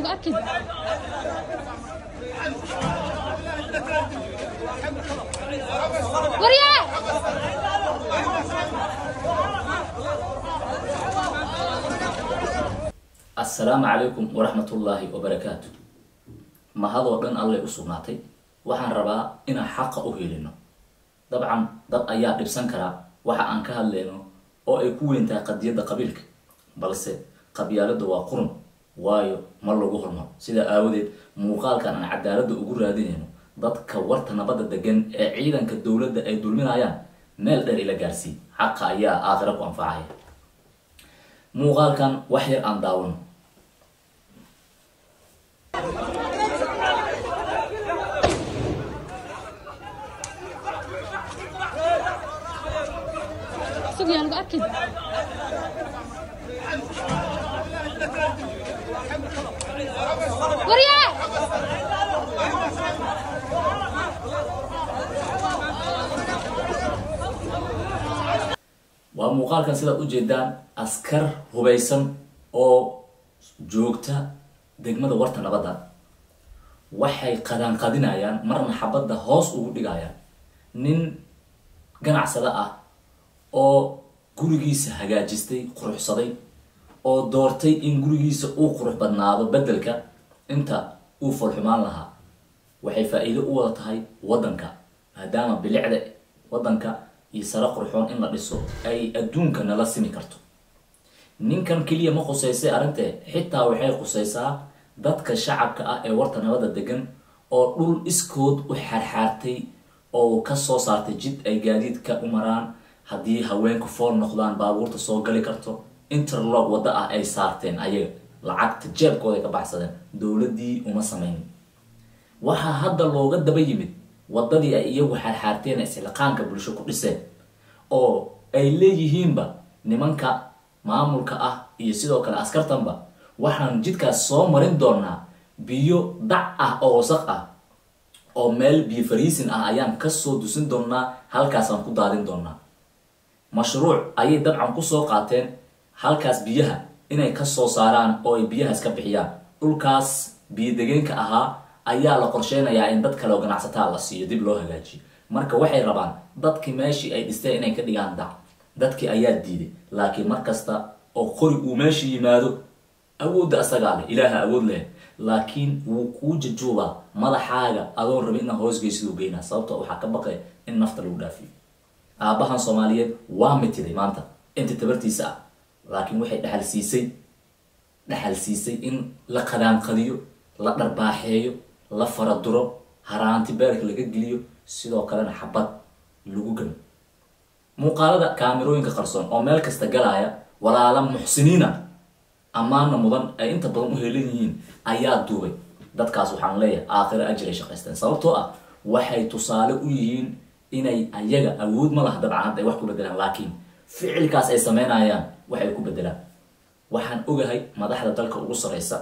lagu arkin waryaa assalaamu calaykum waraxmatullaahi wabarakaatu mahadoo dhan allay u sugnaatay waxaan rabaa inaan xaqa u helino dabcan dad ayaa dhibsan karaa waxa aan ka hadlayno oo ay ku weyn tahay qadiyadda qabiilka balse qabyaaladda waa qurun waayo ma lagu hormaro sidaa aawadeed muuqaalkan aan cadaaladda ugu raadinayno dadka warta nabadda degan ee ciidanka dowladda ay dulminayaan meel dheer ila gaarsii xaqa ayaa aakhira ku anfacaya muuqaalkan wax yar aan daawano sugyaa lagu arkin waryaa waa muuqaalkan sidaad ujeedaan askar hubaysan oo joogta degmada warta nabadda waxay qadaanqadinayaan marna xabadda hoos ugu dhigayaan nin ganacsada ah oo gurigiisa hagaajistay quruxsaday oo doortay in gurigiisa uu qurux badnaado beddelka inta uu folxumaan lahaa waxay faa-iido u wada tahay waddanka maadaama bilicda waddanka iyo sare qurxoon in la dhiso ay adduunka nala simi karto ninkan keliya ma khuseysay arrintee xitaa waxay khuseysaa dadka shacabka ah ee warta nabadda degan oo dhul iskood u xaarxaartay oo kasoo saartay jid ay gaadiidka u maraan haddii haweenku fool noqdaan baabuurta soo gali karto interlog wadda ah ay saarteen ayaga lacagta jeebkooda ay ka baxsadeen dowladdii uma sameynin waxaa hadda looga daba yimid waddadii ay iyagu xaarxaarteen ee isxilqaanka bulsho ku dhiseen oo ay leeyihiinba nimanka maamulka ah iyo sidoo kale askartanba waxaan jidkaas soo marin doonaa biyo dac ah oo wasaq ah oo meel biyo fariisin ah ayaan kasoo dusin doonaa halkaasaan ku daadin doonaa mashruuc ayay dabcan kusoo qaateen halkaas biyaha inay kasoo saaraan oo ay biyahaas ka bixiyaan dhulkaas biyo degeenka ahaa ayaa la qorsheynayaa in dad kale oo ganacsataa la siiyo dib loo hagaajiyo marka waxay rabaan dadkii meeshii ay dhisteen inay ka dhigaan dac dadkii ayaa diiday laakiin mar kasta oo qori uu meesha yimaado awoodda asagaa leh ilaaha awood leh laakiin wuu kuu jajuubaa madaxaaga adoon rabi inaa hoosgeysiduu geynaa sababto waxaa ka baqay in nafta lagu dhaafiyo aabbahan soomaaliyeed waa mitiday maanta inta tabartiisa ah laakiin waxay dhexal siisay dhexal siisay in la qadaanqadiyo la dharbaaxeeyo la faraduro haraanti beerka laga geliyo sidoo kalena xabad lagu gamo muuqaalada kaamirooyinka qarsoon oo meel kasta galaya walaala muxsiniina ammaana mudan ay inta badan u heelan yihiin ayaa duubay dadkaas waxaan leeyahay aakhiro ajir ay shaqaysteen sababtoo ah waxay tusaale u yihiin inay ayaga awood ma laha dabcan hadda ay wax ku bedelaan laakiin ficilkaas ay sameynayaan waxay ku bedelaan waxaan ogahay madaxda dalka ugu sareysa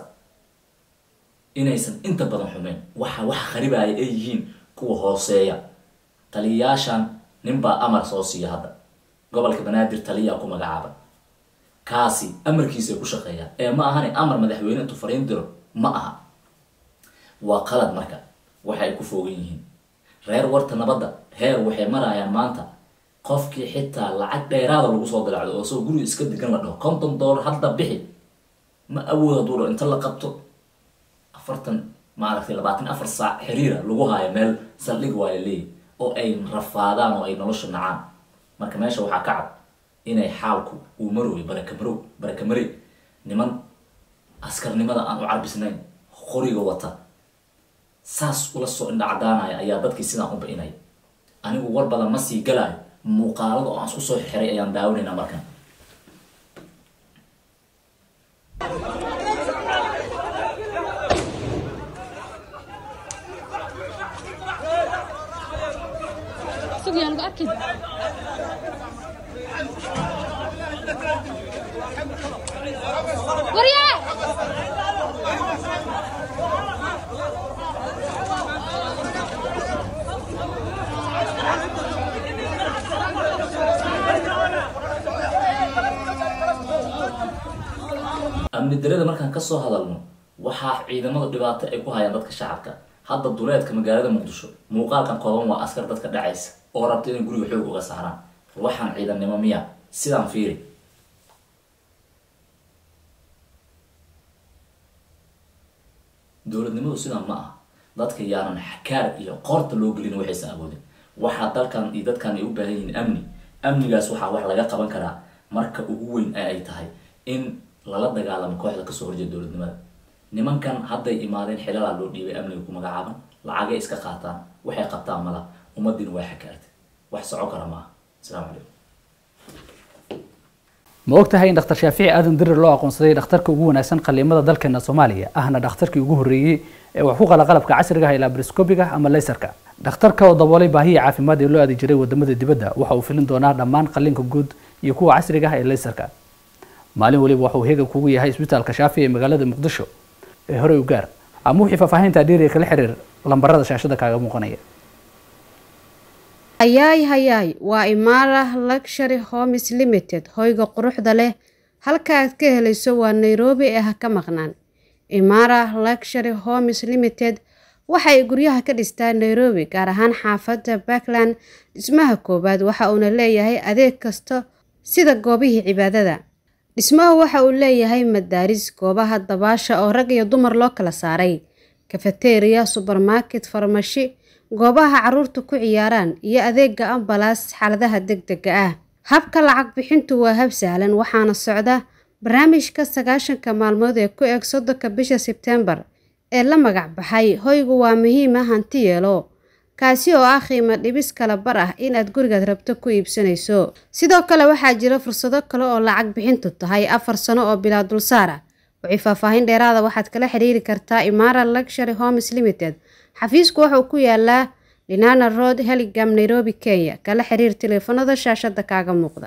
inaysan inta badan xumeyn waxa wax kharibaya ay yihiin kuwa hooseeya taliyayaashan ninbaa amar soo siiya hadda gobolka banaadir taliyaa ku magacaaba kaasi amarkiisay ku shaqeeyaan ee ma ahane amar madaxweyne intuu fariin diro ma aha waa qalad marka waxa ay ku foogan yihiin reer warta nabadda heer waxay marayaan maanta qofkii xitaa lacag dheeraada lagu soo dilacdo oo soo guriga iska degan la dhaho konton dollar hadda bixi ma awood hadduu dho inta la qabto afartan maaragtay labaatan afar saac xiriira lagu haayo meel saldhig waa la leeyahy oo ay rafaadaan oo ay nolosha nacaan marka meesha waxaa ka cad inay xaalku uu marooyo barakamarow barakamare niman askarnimada aan u carbisnayn qoriga wata saas ula soo indhacdaanaya ayaa dadkii sidaan u ba-inaya anigu war badan ma sii galaayo muuqaalada oo aan isku soo xiray ayaan daawanaynaa markan sugyaa lagu arkin waryaa amni darada markaan kasoo hadalno waxaa ciidamada dhibaato ay ku hayaan dadka shacabka hadda duleedka magaalada muqdisho muuqaalkan kooban waa askar dadka dhacaysa oo rabta inay guriga xoog uga saaraan waxaan ciidannimo miya sidaan fiiri dowladnimadu sidaan ma aha dadka yaanan xakaar iyo qoorta loo gelin waxaysan awoodin waxaa dalkan iyo dadkan ay u baahan yihiin amni amnigaas waxaa wax laga qaban karaa marka ugu weyn ee ay tahay in lala dagaalamo kooxda kasoo horjeeda dowladnimada nimankan hadday imaadeen xilalaa loo dhiibay amniga ku magacaaban lacagay iska qaataan waxay qabtaan mala ummadiina waa xakaartay wax soco kara maaha asalaamu calaykum ma og tahay in dhakhtar shaafici aadan dirir loo aqoonsaday dhakhtarka ugu wanaagsan qaliimada dalkeena soomaaliya ahna dhakhtarkii ugu horreeyey ee wax ku qala qalabka casriga ah ee labroscopiga ama laysarka dhakhtarka oo daboolay baahiyii caafimaad ee loo aadi jiray wadamada dibadda waxa uu filin doonaa dhammaan qalliinka guud iyo kuwa casriga ah ee laysarka maalin waliba waxa uu heegan kugu yahay isbitaalka shaafi ee magaalada muqdisho ee horey u gaar ama wixii faahfaahinta dheeriga kala xiriir lambarada shaashada kaaga muuqanaya hayaay hayaay waa imaara luxury homes limited hoyga quruxda leh halka aad ka helayso waa nairobi ee ha ka maqnaan imaara luxury homes limited waxay guryaha ka dhistaa nairobi gaar ahaan xaafadda backland dhismaha koowaad waxa uuna leeyahay adeeg kasta sida goobihii cibaadada dhismahu waxa uu leeyahay madaaris goobaha dabaasha oo rag iyo dumar loo kala saaray kafeteriya subermarket farmashi goobaha caruurta ku ciyaaraan iyo adeega ambalaas xaaladaha degdega ah habka lacag bixintu waa hab sahlan waxaana socda barnaamijka sagaashanka maalmood ee ku eeg soddonka bisha sebtembar ee la magac baxay hoygu waa muhiima hanti yeelo kaasi oo ah qiimo dhibis kala bar ah inaad gurigaad rabto ku iibsanayso sidoo kale waxaa jira fursado kale oo lacag bixintu tahay afar sano oo bilaa dulsaar ah wixii faahfaahin dheeraada waxaad kala xiriiri kartaa imaara luxury homes limited xafiisku wuxuu ku yaalaa linana road heligam nairobi kenya kala xiriir taleefanada shaashada kaaga muuqda